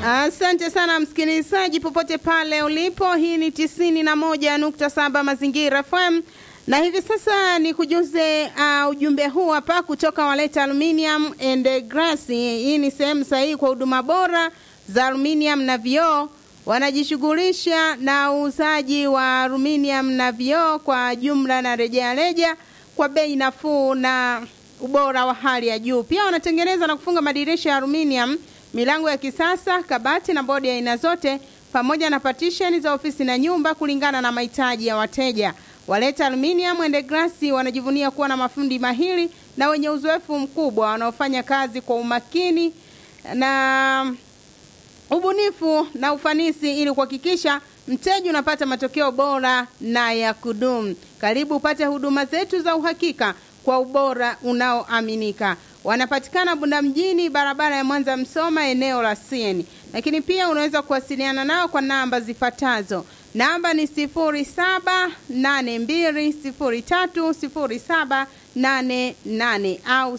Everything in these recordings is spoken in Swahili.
Asante sana msikilizaji, popote pale ulipo. Hii ni tisini na moja nukta saba Mazingira FM na hivi sasa ni kujuze uh, ujumbe huu hapa kutoka Waleta Aluminium and Glass. Hii ni sehemu sahihi kwa huduma bora za aluminium na vioo. Wanajishughulisha na uuzaji wa aluminium na vioo kwa jumla na rejareja kwa bei nafuu na ubora wa hali ya juu. Pia wanatengeneza na kufunga madirisha ya aluminium, milango ya kisasa, kabati na bodi ya aina zote, pamoja na partition za ofisi na nyumba kulingana na mahitaji ya wateja. Waleta Aluminium and Glass wanajivunia kuwa na mafundi mahiri na wenye uzoefu mkubwa wanaofanya kazi kwa umakini na ubunifu na ufanisi ili kuhakikisha mteja unapata matokeo bora na ya kudumu. Karibu upate huduma zetu za uhakika kwa ubora unaoaminika. Wanapatikana Bunda mjini, barabara ya Mwanza Msoma, eneo la Sieni. Lakini pia unaweza kuwasiliana nao kwa namba zifuatazo. Namba ni 0782030788 au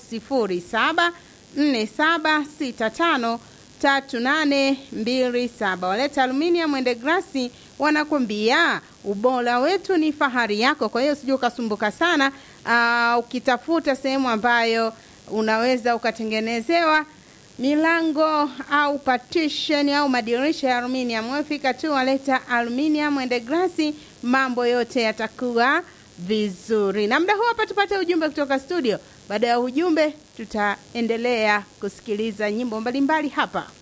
0747653827. Waleta Aluminium and Glass wanakwambia ubora wetu ni fahari yako. Kwa hiyo usije ukasumbuka sana uh, ukitafuta sehemu ambayo unaweza ukatengenezewa milango au partition au madirisha ya aluminium. Wefika tu Waleta Aluminium and Glass, mambo yote yatakuwa vizuri. Na muda huu hapa tupate ujumbe kutoka studio. Baada ya ujumbe, tutaendelea kusikiliza nyimbo mbalimbali hapa.